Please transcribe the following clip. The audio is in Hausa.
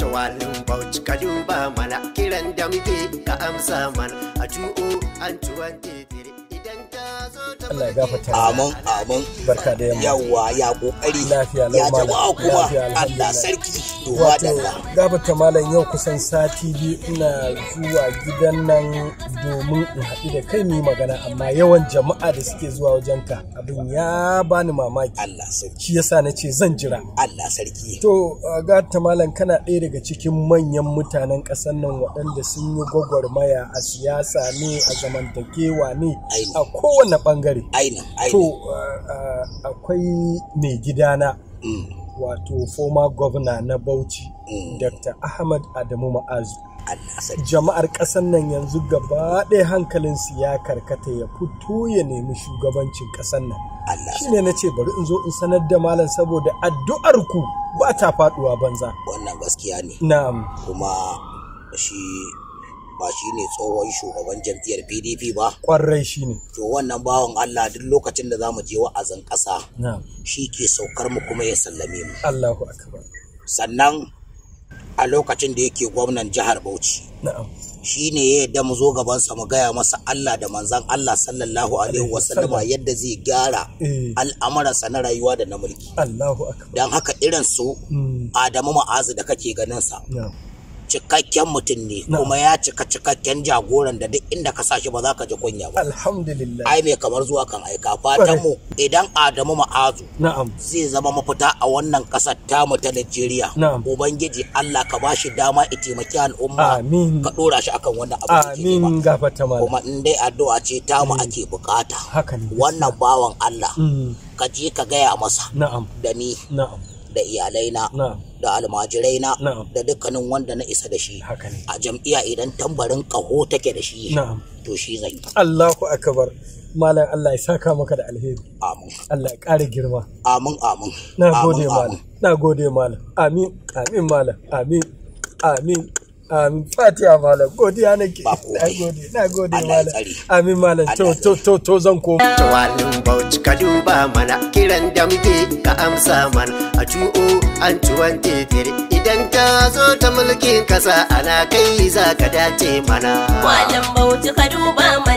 Tawalin bauchi ka duba mana kiran da muke ka amsa mana a tu'o an tuwon titiri idan ta zo ta Allah ya gafarta Amin amin. barka da yamma Yawwa ya kokari. Lafiya lau Ya malam. jama'a kuma Lafiya, Allah alhamdulillah. sarki. To wato madalla. gabata malam yau kusan sati biyu ina zuwa gidan nan domin in haɗu da kai mu yi magana amma yawan jama'a da suke zuwa wajenka abin ya bani mamaki Allah sarki. shi yasa na ce zan jira Allah sarki. to gata malam kana ɗaya daga cikin manyan mutanen ƙasar nan waɗanda sun yi gwagwarmaya a siyasa ne a zamantakewa ne Aini. a kowane ɓangare Ainin to ainin. uh, uh, akwai mai gidana Mm, wato former governor na Bauchi Mm. Dr. Ahmad Adamu Ma'azu. Allah sarki. Jama'ar ƙasar nan yanzu gaba ɗaya hankalinsu ya karkata ya fito ya nemi shugabancin ƙasar nan. Allah Shi ne na ce bari in zo in sanar da malam saboda addu'ar ku ba ta faɗuwa banza. wannan gaskiya ne. Na'am. Kuma shi ba shi ne tsohon shugaban jam'iyyar PDP ba. Ƙwarai shi ne. To wannan bawan Allah duk lokacin da za mu je wa'azin ƙasa Na'am. shi ke saukar mu kuma ya sallame mu. Allahu akbar. Sannan a lokacin da yake gwamnan jihar Bauchi. Na'am. shi ne ya yadda mu zo gabansa mu gaya masa Allah da manzan Allah sallallahu alaihi wasallama yadda zai gyara Eh. al'amuransa na rayuwa da na mulki Allahu akbar. don haka irin su Mm. Adamu Ma'azu da kake ganin sa Na'am. cikakken mutum ne Na'am. kuma ya cika cikakken jagoran da duk inda ka sa shi ba za ka ji kunya ba Alhamdulillah. ai mai kamar zuwa kan aika fatan mu idan Adamu Ma'azu Na'am. zai zama mafita a wannan kasar tamu ta Najeriya Na'am. ubangiji Allah ka bashi dama ya taimaki al'umma Amin. ka dora shi akan wannan abu da yake nema. Amin gafata malam. kuma in dai addu'a ce tamu ake bukata Haka ne. wannan bawan Allah Mm. ka je ka gaya masa Na'am. da ni Na'am. da iyalaina Na'am. da almajiraina Na'am. da dukkanin wanda na isa da shi Haka ne. a jam'iyya idan tambarin ƙaho take da shi Na'am. to shi zan yi Allahu akbar malam Allah ya saka maka da alheri amin Allah ya ƙara girma amin amin na Amin, gode amin. malam na gode malam amin amin malam amin amin amin fatiha malam godiya nake Ba komai. na gode na gode Allah ya malam tsare. amin malam to Allah ya to to to zan koma Tawalin bauchi ka duba mana kiran da muke ka amsa mana a tu'o an tuwon titiri idan ta zo ta mulkin kasa ana kai za ka dace mana. Malam Bauchi ka duba mana